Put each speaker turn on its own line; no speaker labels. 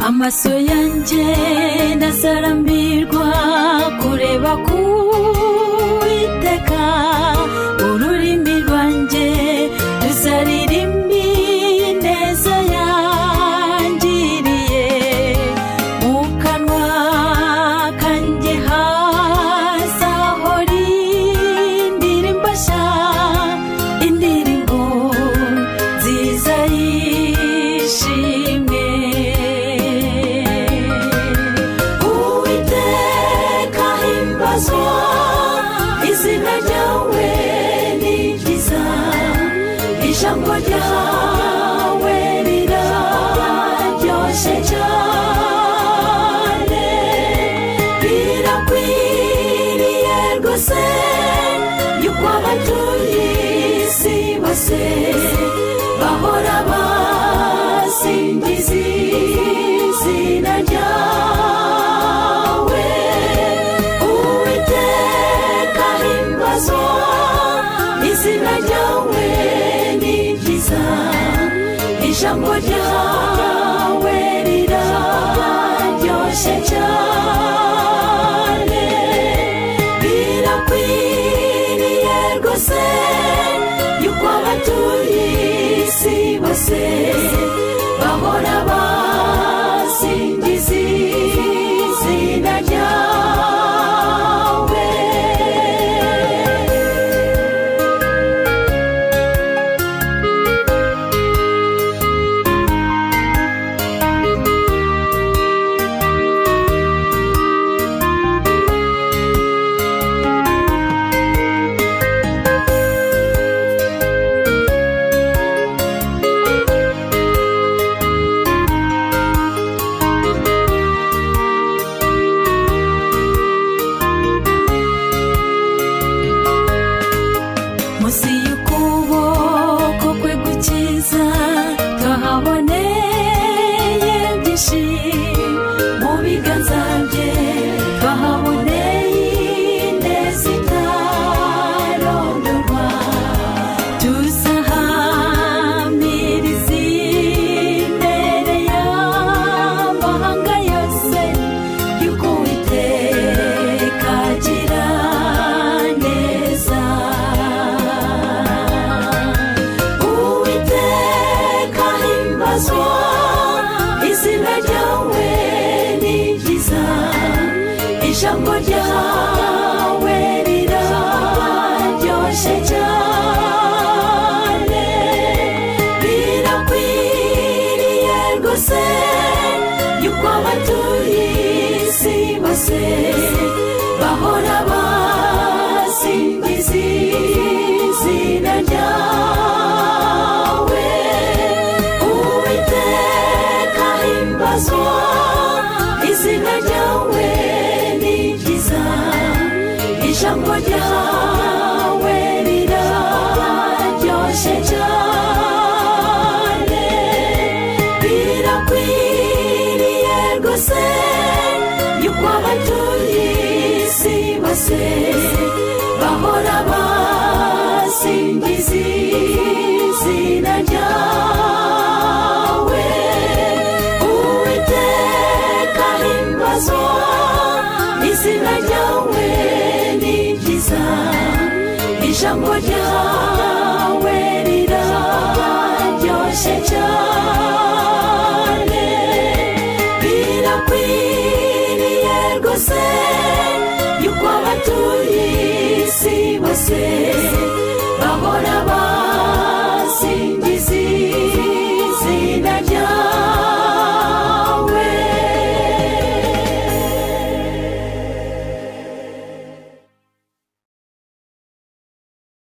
amaso yanjye ndasarambirwa kureba ku witeka ururimi rwanjye rusaririmbi neza yangiriye mu kanwa kanjye hazahora indirimbo nshya indirimbo nziza yishimye uwiteka himbazwa izina ryawe ni ryiza ijambo ryawe riraryoshye cyane rirakwiriye rwose yuko abatuye isi bose bahora basingiza izina ryawe uwiteka himbazo izina ryawe ni ryiza ijambo ryawe riraryoshye cyane birakwiriye rwose yuko abatuye isi bose bahora basingiza izina ryawe munsi y'ukuboko kwe gukiza twahaboneye ibyishimo mu biganza bye twahaboneye ineza itarondorwa tuzahamiriza imbere y'amahanga yose yuko uwiteka agira neza uwiteka himbazwa izina ryawe ni ryiza ijambo ryawe riraryoshye cyane rirakwiriye rwose yuko abatuye isi bose bahora basingiza izina ryawe uwiteka himbazwa izina ryawe ni ryiza ijambo ryawe riraryoshye cyane birakwiriye rwose yuko abatuye isi bose bahora basingiza izina ryawe uwiteka himbazwa izina ryawe ni ryiza ijambo ryawe riraryoshye cyane birakwiriye rwose yuko abatuye isi bose